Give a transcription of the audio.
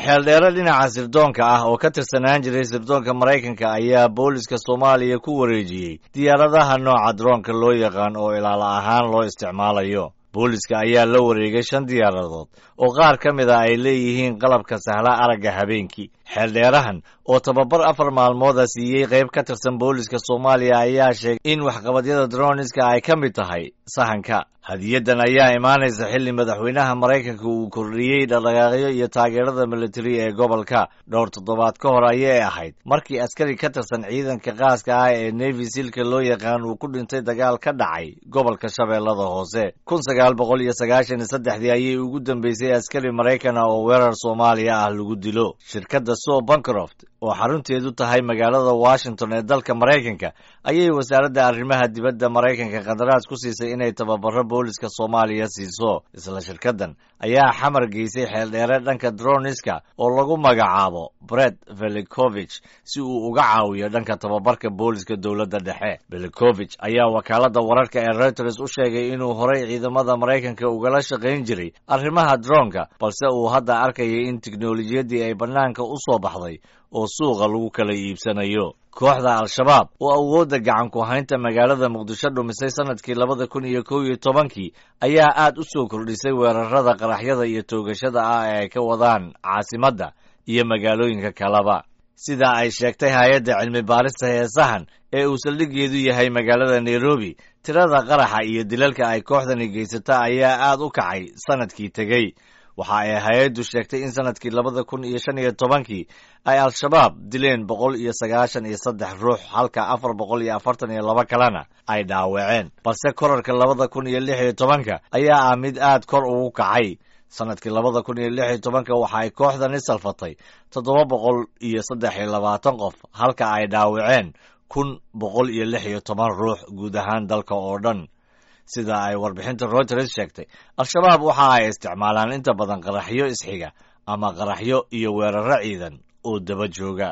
xeeldheere dhinaca sirdoonka ah oo ka tirsanaan jiray sirdoonka maraykanka ayaa booliska soomaaliya ku wareejiyey diyaaradaha nooca droonka loo yaqaan oo ilaala ahaan loo isticmaalayo booliska ayaa la wareegay shan diyaaradood oo qaar ka mid a ay leeyihiin qalabka sahla aragga habeenkii xeeldheerahan oo tababar afar maalmooda siiyey qayb ka tirsan booliska soomaaliya ayaa sheegay in waxqabadyada droniska ay ka mid tahay sahanka hadiyadan ayaa imaanaysa xilli madaxweynaha maraykanka uu kordhiyey dhaqdhaqaaqyo iyo taageerada militari ee gobolka dhowr toddobaad ka hor ayay ahayd markii askari ka tirsan ciidanka qaaska ah ee nevi silka loo yaqaan uu ku dhintay dagaal ka dhacay gobolka shabeellada hoose kun sagaal boqol iyo sagaashan iyo saddexdii ayay ugu dambeysay askari maraykan ah oo weerar soomaaliya ah lagu dilo shirkadda so bancroft oo xarunteedu tahay magaalada washington ee dalka maraykanka ayay wasaaradda arrimaha dibadda maraykanka qandaraas ku siisay inay tababaro booliska soomaaliya siiso isla shirkaddan ayaa xamar geysay xeeldheere dhanka droniska oo lagu magacaabo bret velicovich si uu uga caawiyo dhanka tababarka booliska dowladda dhexe velicovich ayaa wakaaladda wararka ee reuters u sheegay inuu horay ciidamada maraykanka ugala shaqayn jiray arrimaha droonka balse uu hadda arkayay in tiknolojiyaddii ay bannaanka u soo baxday oo suuqa lagu kala iibsanayo kooxda al-shabaab oo awoodda gacan ku haynta magaalada muqdisho dhumisay sanadkii labada kun iyo kow iyo tobankii ayaa aad u soo kordhisay weerarada qaraxyada iyo toogashada ah ee ay ka wadaan caasimadda iyo magaalooyinka kaleba sida ay sheegtay hay-adda cilmi baarista heesahan ee uu saldhiggeedu yahay magaalada nairobi tirada qaraxa iyo dilalka ay kooxdani geysata ayaa aad u kacay sanadkii tegey waxa ay hay-addu sheegtay in sanadkii labada kun iyo shan iyo tobankii ay al-shabaab dileen boqol iyo sagaashan iyo saddex ruux halka afar boqol iyo afartan iyo laba kalena ay dhaawaceen balse korarka labada kun iyo lix iyo tobanka ayaa ah mid aad kor ugu kacay sanadkii labada kun iyo lix iyo tobanka waxa ay kooxdani salfatay toddoba boqol iyo saddex iyo labaatan qof halka ay dhaawaceen kun boqol iyo lix iyo toban ruux guud ahaan dalka oo dhan sida ay warbixinta reuters sheegtay al-shabaab waxa ay isticmaalaan inta badan qaraxyo isxiga ama qaraxyo iyo weeraro ciidan oo daba jooga